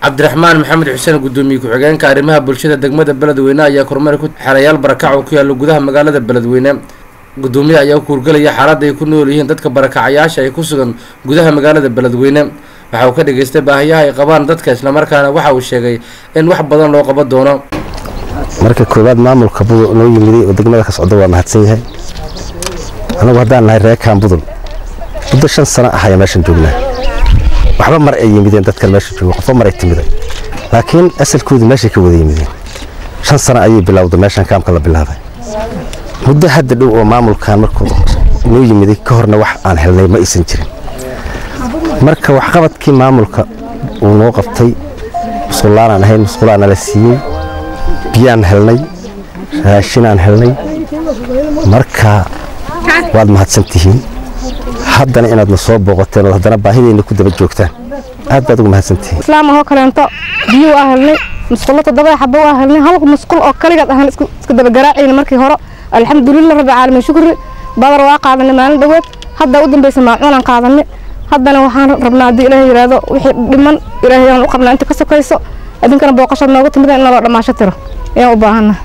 cabdiraxmaan maxamed xuseen gudoomiye ku-xigeenka arrimaha bulshada degmada beledweyne ayaa kormeer ku xerayaal barakac oo ku yaala gudaha magaalada beledweyne gudoomiyaha ayaa ku hurgelaya xaaladda ay ku nool yihiin dadka barakacayaasha ay ku sugan gudaha magaalada beledweyne waxa uu ka dhageystay baahiyaha ay qabaan dadka islamarkaana waxa uu sheegay in wax badan loo qaban doono marka koowaad maamulka budul noo yimiday oo degmada ka socda waa mahadsan yahay anagu haddaan nahay reekaan budul muddo shan sano ah ayaa meeshan joognaa waxba mar ay yimideen dadkan meesha jooga qofba mar ay timiday laakiin asalkoodu meeshay ka wada yimideen shan sano ayay bilowda meeshan kaamka la bilaabay muddo hadda dhow oo maamulkan markuu noo yimiday ka horna wax aan helnay ma aysan jirin marka waxqabadkii maamulka uu noo qabtay musqulaanaan ahayn musqulaa nala siiyey biyaan helnay raashinaan helnay marka waad mahadsantihiin haddana inaadna soo booqateen oo haddana baahidayna ku daba joogtaan aad baad ugu mahadsantihiin islaam ahoo kaleento biyo waa helnay musqulo toddobada xabo waa helnay hal musqul oo kaligaad ahaan iska dabagaraacayna markii hore alxamdulilah rabbi caalamiin shukri badar waa qaadanay maalin dhoweed hadda u dambaysa maacuunaan qaadanay haddana waxaan rabnaa haddii ilaahay yidhaahdo wixii dhiman ilaahay aan u qabnaa inta ka sokayso idinkana booqashaad nooga timida in naloo dhammaasho tiro ayaan u baahannahay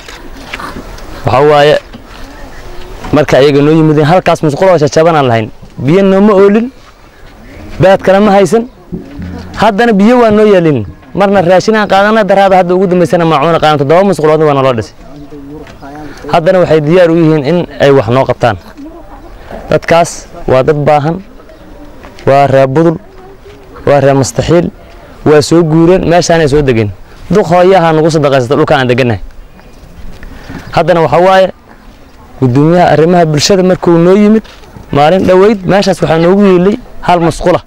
waxaa waaye marka ayaga noo yimideen halkaas musquloo jajabanaan lahayn biyo nooma oolin baad kale ma haysan haddana biyo waa noo yeelin marna raashinaan qaadana daraada hadda ugu dambaysana maacuuna qaadan toddoba musquloodna waa naloo dhisay haddana waxay diyaar u yihiin in ay wax noo qabtaan dadkaas waa dad baahan waa reer budul waa reer mustaxiil waa soo guureen meeshaanay soo degeen duq hooyaha nagu sadaqaysata dhulkaan aan degannahay haddana waxaa waaye gudoomiyaha arrimaha bulshada markuu noo yimid maalin dhoweyd meeshaas waxaa noogu yeelay hal musqula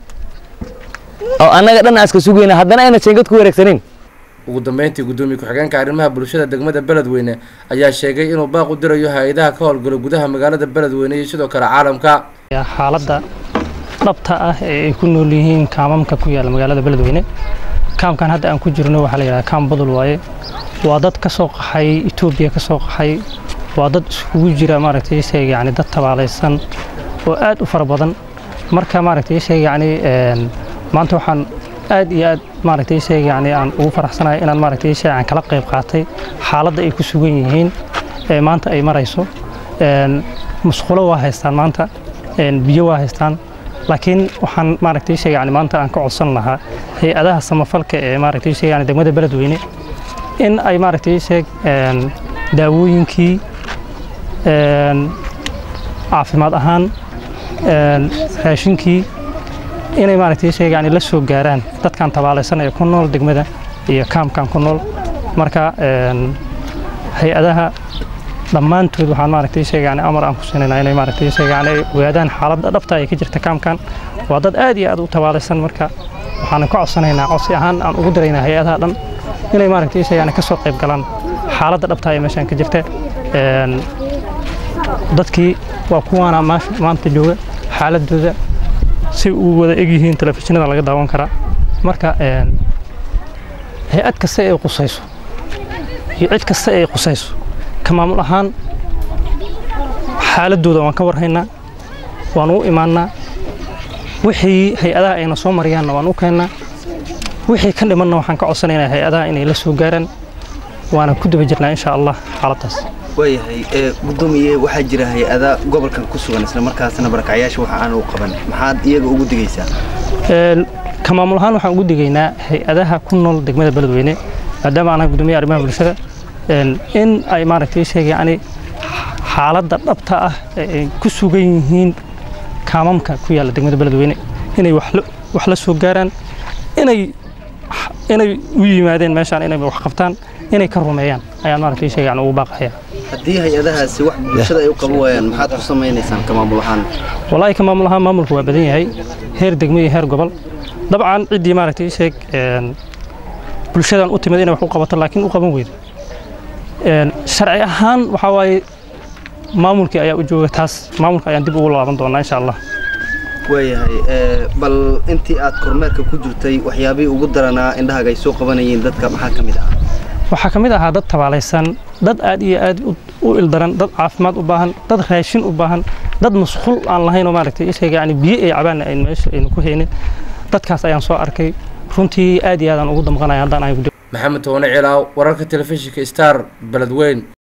oo annaga dhan aaska sugayna haddana ayna jeengad ku wareegsanayn ugu dambeyntii gudoomiye ku-xigeenka arrimaha bulshada degmada beledweyne ayaa sheegay inuu baaq u dirayo hay-adaha ka howlgalo gudaha magaalada beledweyne iyo sidoo kale caalamka xaaladda dhabta ah ee ay ku nool yihiin kaamamka ku yaala magaalada beledweyne kaamkan hadda aan ku jirno waxaa la yidhaha kaam budul waaye waa dad ka soo qaxay etoobiya ka soo qaxay waa dad iskugu jira maaragtay sheeg yani dad tabaalaysan oo aad u fara badan marka maaragtay sheeg yani maanta waxaan aad iyo aad maaragtay sheeg yani aan ugu faraxsanahay inaan maaragtay sheeg aan kala qayb qaatay xaaladda ay ku sugan yihiin ee maanta ay marayso musqulo waa haystaan maanta biyo waa haystaan laakiin waxaan maaragtay sheeg yani maanta aan ka codsan lahaa hay-adaha samafalka ee maaragtay sheeg yani degmada beledweyne in ay maaragtay sheeg daawooyinkii caafimaad ahaan raashinkii inay maaragtay sheeg yani la soo gaaraan dadkan tabaalaysan ee ku nool degmada iyo kaamkan ku nool marka hay-adaha dhammaantood waxaan maaragtay sheeg yani amar aan ku siinaynaa inay maaragtay sheeg yani ay ogaadaan xaaladda dhabta ay ka jirta kaamkan waa dad aad iyo aad u tabaalaysan marka waxaan ka codsanaynaa codsi ahaan aan ugu diraynaa hay-adaha dhan inay maaragtay sheeg yani ka soo qayb galaan xaaladda dhabta ee meeshan ka jirta dadkii waa kuwaana maanta jooga xaaladooda si u wada egyihiin telefishinada laga daawan karaa marka hay-ad kasta ay qusayso iyo cid kasta ay qusayso ka maamul ahaan xaaladooda waan ka warhaynaa waan u imaannaa wixii hay-adaha ayna soo mariyaanna waan u keennaa wixii ka dhimanna waxaan ka codsanaynaa hay-adaha inay la soo gaaraan waana ku daba jirnaa insha allah xaaladdaas waayahay gudoomiye waxaa jira hay-ada gobolkan ku sugan isla markaasna barakacyaasha waxa aan u qaban maxaad iyaga ugu digaysaa ka maamul ahaan waxaan ugu digaynaa hay-adaha ku nool degmada beledweyne maadaama anaha gudoomiyaha arrimaha bulshada in ay maaragtay sheeg yani xaaladda dhabta ah ee ay ku sugan yihiin kaamamka ku yaalla degmada beledweyne inay wax la soo gaaraan inay inay u yimaadeen meeshaan inay wax qabtaan inay ka rumeeyaan ayaan maaragtay sheeg yani ugu baaqayaa haddii hay-adahaasi wax bulshada ay u qaban waayaan maxaad ku samaynaysaan ka maamul ahaan wallaahi ka maamul ahaan maamulku waa badan yahay heer degmo iyo heer gobol dabcan ciddii maaragtay sheeg bulshadan u timid inay wax u qabato laakiin u qaban weydo sharci ahaan waxaa waaye maamulkii ayaa u jooga taas maamulka ayaan dib ugu laaban doonaa insha allah waayahay bal intii aad kormeerka ku jirtay waxyaabihii ugu daranaa indhahaaga ay soo qabanayeen dadka maxaa ka mid ah waxaa ka mid ahaa dad tabaalaysan dad aad iyo aad u ildaran dad caafimaad u baahan dad raashin u baahan dad masquul aan lahayn oo maaragtay isaga yani biyo ay cabaanna aynu meesha aynu ku haynin dadkaas ayaan soo arkay runtii aad iyo aadaan ugu damqanaya haddaan ay maxamed toone cilaaw wararka telefishinka star beledweyn